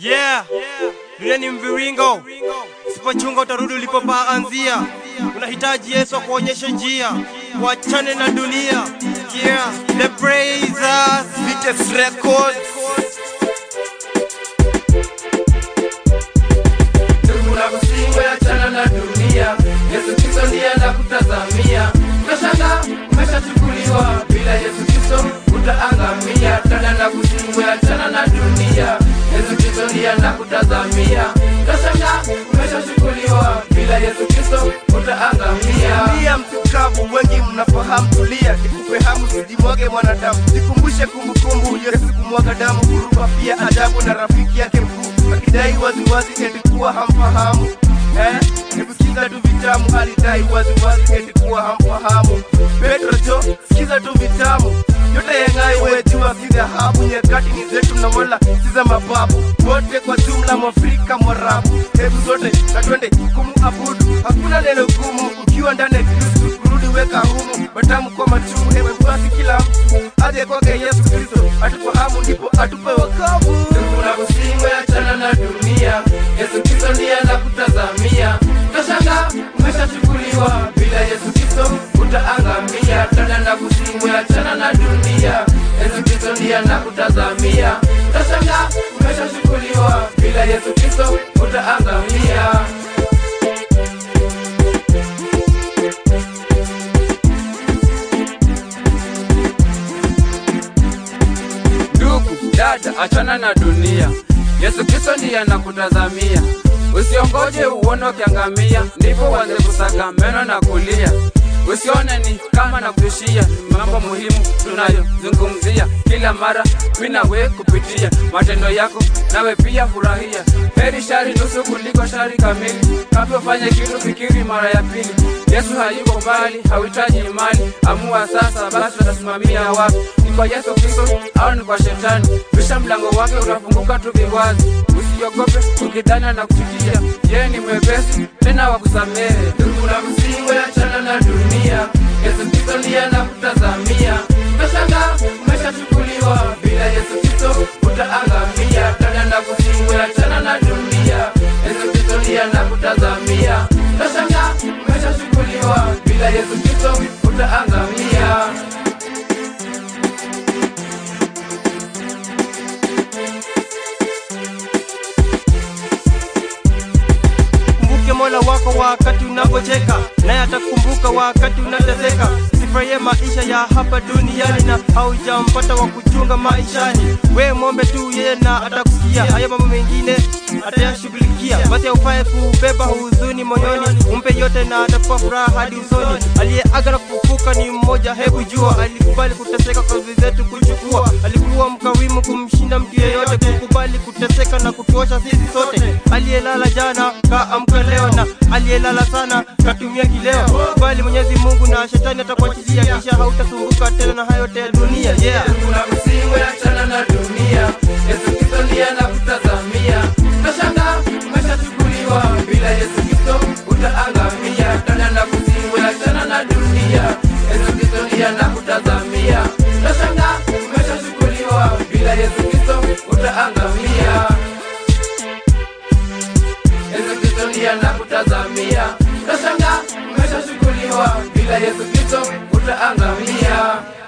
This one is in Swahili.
Yeah, dunia ni mviringo, sipochunga utarudi ulipopaanzia. Unahitaji Yesu akuonyeshe njia, wachane na dunia. Yeah, the praisers, Vites Records. Ndugu na kusiwe achana na dunia, Yesu Kristo ndiye anakutazamia. Unashangaa umeshachukuliwa, bila Yesu Kristo utaangamia. Dada na kusiwe achana na dunia, Yesu Kristo ndiye anakutazamia. Unashangaa umeshachukuliwa, bila Yesu Kristo utaangamia. Tulia mtukavu, wengi mnafahamu. Tulia nikupe hamu, sijimwage mwanadamu, nikumbushe kumbukumbu. Yesu kumwaga damu, kuruka pia ajabu, na rafiki yake mkuu akidai waziwazi eti kuwa hamfahamu eh? Nikusikiza tu vitamu, alidai waziwazi eti kuwa hamfahamu. Petro jo, sikiza tu vitamu yote yang'ai, we jua si dhahabu. Nyakati ni zetu na wala si za mababu, wote kwa jumla Mwafrika Mwarabu. Hebu zote na twende kumuabudu, hakuna neno gumu ukiwa ndani ya Kristu. Kurudi weka humu, matamu kwa machungu. Hebu basi kila mtu aje kwake Yesu Kristo, atufahamu ndipo atupe wokovu. Ndugu na kusiwe achana na dunia, Yesu Kristo ndiye anakutazamia. Utashangaa umeshachukuliwa, bila Yesu Kristo utaangamia. Dada na kusiwe achana na dunia, Yesu Kristo ndiye anakutazamia. Utashangaa umeshachukuliwa, bila Yesu Kristo utaangamia. Ndugu dada, achana na dunia. Yesu Kristo ndiye anakutazamia. Usiongoje uone ukiangamia, ndipo uanze kusaga meno na kulia. Usione ni kama na kutushia, ni mambo muhimu tunayozungumzia kila mara. Mimi nawe kupitia matendo yako, nawe pia furahia. Heri shari nusu kuliko shari kamili. Kabla ufanye kitu, fikiri mara ya pili. Yesu hayuko mbali, hauhitaji mali. Amua sasa, basi utasimamia wapi? Ni kwa Yesu Kristo au ni kwa Shetani? Bisha mlango wake, utafunguka tu viwazi. Usiogope ukidhani na kuchukia, yeye ni mwepesi tena wa kusamehe. Ndugu na msiwe achana na dunia, Yesu Kristo ndiye anakutazamia. Utashangaa umeshachukuliwa, bila Yesu Kristo utaangamia. Dada na kusiwe achana na dunia, Yesu Kristo ndiye anakutazamia. Utashangaa umeshachukuliwa, bila Yesu Kristo utaangamia. Kumbuke Mola wako wakati unapocheka, naye atakumbuka wakati unateseka. Sifurahie maisha ya hapa duniani na haujampata wa kuchunga maishani. We mwombe tu yeye na atakusikia, hayo mambo mengine atayashughulikia. Basi haufae kubeba huzuni moyoni, umpe yote na atakupa furaha hadi usoni. Aliyeaga na kufufuka ni mmoja, hebu jua. Alikubali kuteseka kwa dhambi zetu kuchukua, alikuwa mkawimu kumshinda mtu yeyote, kukubali kuteseka na kutuosha sisi sote. Aliyelala jana kaamka leo, na aliyelala sana katumia kileo. Kubali Mwenyezi Mungu na shetani atakuachilia, kisha hautasumbuka tena na hayo yote ya dunia. Yeah. Ndugu na msiwe achana na dunia, Yesu Kristo ndiye anakutazamia. Utashangaa umeshachukuliwa, bila Yesu Kristo utaangamia. Dada na msiwe achana na dunia, Yesu Kristo ndiye anakutazamia. Utashangaa umeshachukuliwa, bila Yesu Kristo utaangamia. Yesu Kristo ndiye anakutazamia. Utashangaa umeshachukuliwa, bila Yesu Kristo utaangamia.